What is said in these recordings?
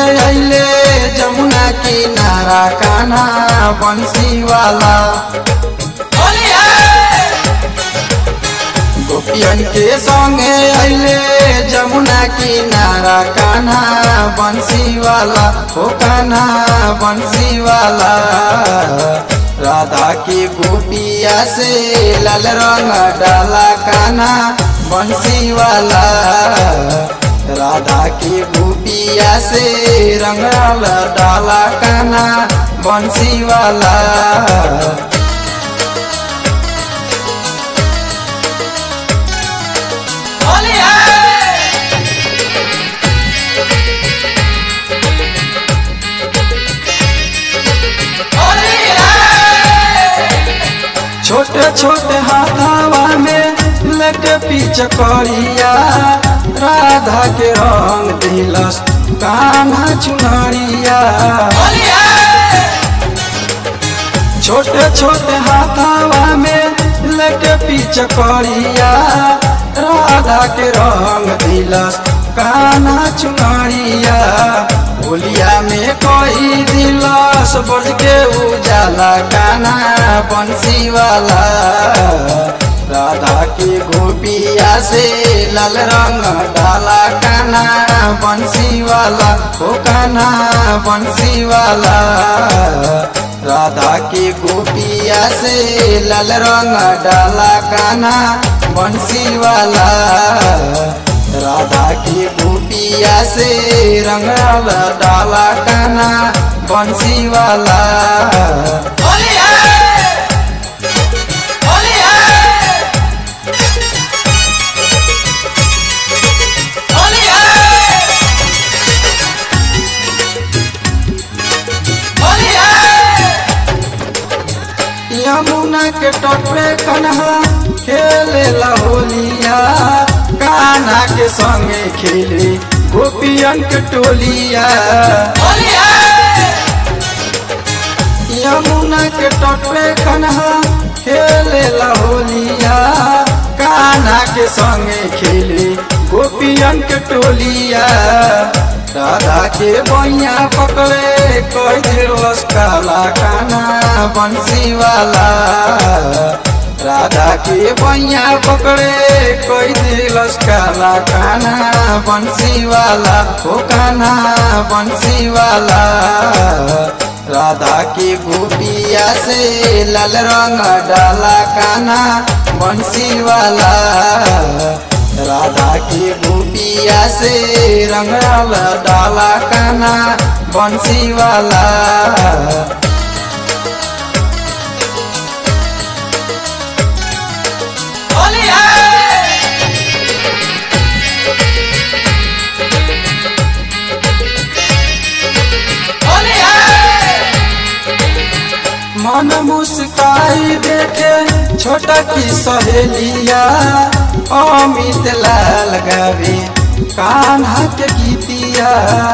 अइले जमुना किनारा कान्हा बंसी वाला गोपियन के संगे अइले जमुना किनारा कान्हा बंसी वाला हो कान्हा बंसी वाला राधा की गोपिया से लाल रंग डाला कान्हा बंसी वाला राधा की गोपिया से रंग डाला कान्हा बंसी वाला छोटे छोटे हाथावा में लेके पीछे करिया राधा के रंग दिलस कान्हा चुनरिया छोटे छोटे हाथावा में लेके पीछे करिया राधा के रंग दिलस कान्हा चुनरिया होलिया में कोई दिलस बज के उजाला कान्हा बंसी वाला राधा की गोपिया से लाल रंग डाला कान्हा बंसी वाला हो कान्हा बंसी वाला राधा की गोपिया से लाल रंग डाला कान्हा बंसी वाला राधा की गोपिया से रंग डाला कान्हा बंसी वाला यमुना के तट पे कन्हा खेले होलिया कान्हा के संगे खेले गोपियन के टोलिया यमुना के तट पे कन्हा खेले होलिया कान्हा के संगे खेले गोपियन के टोलिया राधा के बैया पकड़े कोई दिलस काला कान्हा बंसी वाला राधा के बैया पकड़े कोई दिलस काला कान्हा बंसी वाला हो कान्हा बंसी वाला राधा की गोपिया से लाल रंग डाला कान्हा बंसी वाला राधा की गोपिया से रंग डाला कान्हा बंसी वाला मन मुस्काई देखे छोटा की सहेलिया अमित लाल गावे कान्हा के गीतिया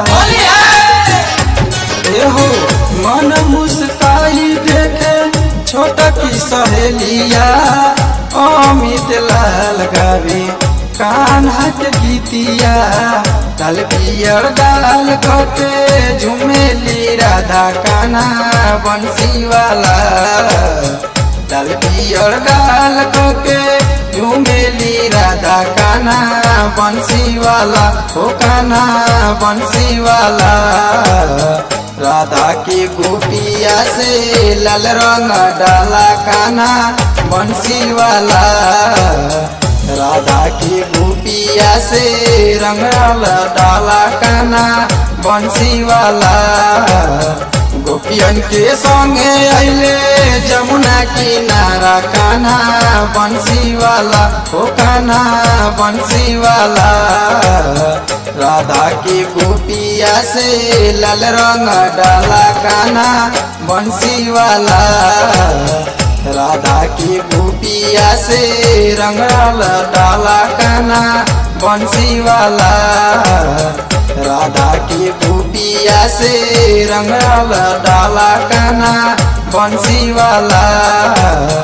एहो मन मुस्काई देखे छोटा की सहेलिया अमित लाल गावे कान्हा के गीतिया लाल पियर डाल कटे झुमेली राधा कान्हा बंसी वाला लाल पियर डाल कटे झुमेली राधा कान्हा बंसी वाला हो कान्हा बंसी वाला राधा की गोपिया से लाल रंग डाला कान्हा बंसी वाला राधा की गोपिया से रंग डाला कान्हा बंसी वाला गोपियन के संगे अइले जमुना किनारा कान्हा बंसी वाला हो कान्हा बंसी वाला राधा की गोपिया से लाल रंग डाला कान्हा बंसी वाला राधा की गोपिया से रंग डाला कान्हा बंसी वाला राधा की गोपिया से रंग डाला कान्हा बंसी वाला